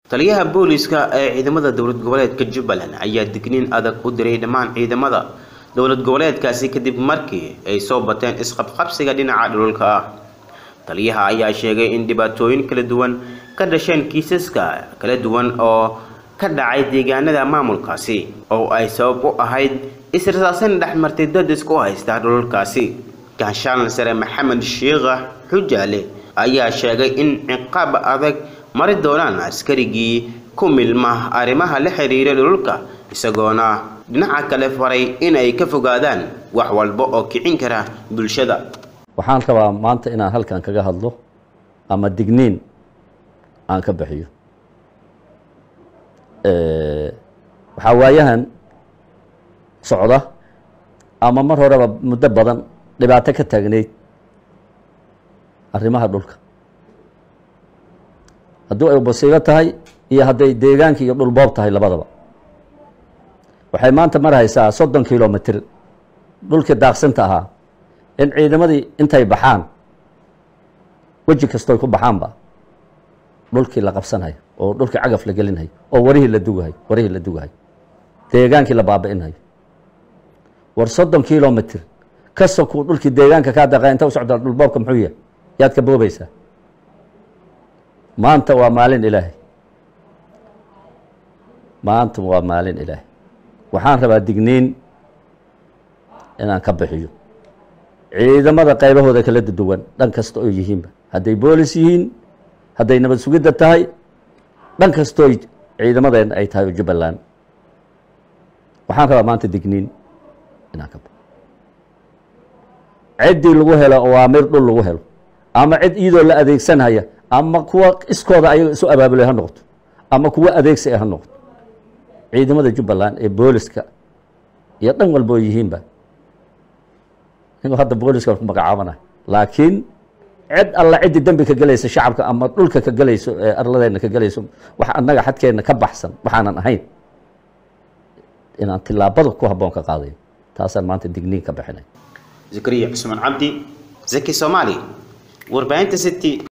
taliyaha booliska ee ciidamada dowlad goboleedka jubbaland ayaa digniin adag u diray dhammaan ciidamada dowlad goboleedkaasi kadib markii ay soo bateen isqabqabsiga dhinaca dhululka ah taliyaha ayaa sheegay in dhibaatooyin kala duwan ka dhasheen kiisaska kala duwan oo ka dhacay deegaanada maamulkaasi oo ay sabab u ahayd israsaasan dhexmartay dad isku haysta dhululkaasi ganshaan sare maxamed shiikha xujaale ayaa sheegay in ciqaab adag mari doonaan askarigii ku milma arrimaha la xiriira dhululka isagoona dhinaca kale faray inay ka fogaadaan wax walba oo kicin kara bulshada waxaan rabaa maanta inaan halkan kaga hadlo ama digniin aan ka bixiyo waxaa waayahan socda ama mar horeba muddo badan dhibaato ka taagnayd arrimaha dhulka haddii ay basiibo tahay iyo hadday deegaanka iyo dhulboob tahay labadaba waxay maanta marhaysaa soddon kilomitr dhulkii daaqsinta ahaa in ciidamadii intay baxaan weji kastoy ku baxaanba dhulkii la qabsanhayo oo dhulkii cagaf la gelinhayo oo warihii la dugahayo warihii la dugahayo deegaankii la baabi'inhayo war soddon kilomitr kasokuu dhulkii deegaanka kaa daqa inta u socdaa dhulboobka muxuu yahay yaad ka boobaysaa maanta waa maalin ilaahay maanta waa maalin ilaahay waxaan rabaa digniin inaan ka bixiyo ciidamada qaybahooda kala duwan dhan kasta oo yihiinba hadday boolis yihiin hadday nabad sugidda tahay dhan kastoo ciidamadeen ay tahay oo jubbaland waxaan rabaa maanta digniin inaan ka baxo ciddii lagu helo awaamir dhul lagu helo ama cid iyadoo la adeegsanhaya ama kuwa iskooda ayaga isu abaabulay ha noqoto ama kuwa adeegsi ha noqoto ciidamada jubbaland ee booliska iyo dhan walba oo yihiinba inuu hadda booliska ku magacaabanayo laakiin cid alla ciddii dembi ka gelaysa shacabka ama dhulka ka gelayso ee arladeena ka gelayso wax annaga xadkeenna ka baxsan waxaanan ahayn inaan tilaabada ku habboon ka qaadayo taasaan maanta digniin ka bixinay zakariya cusmaan cabdi zaki soomaali warbaahinta city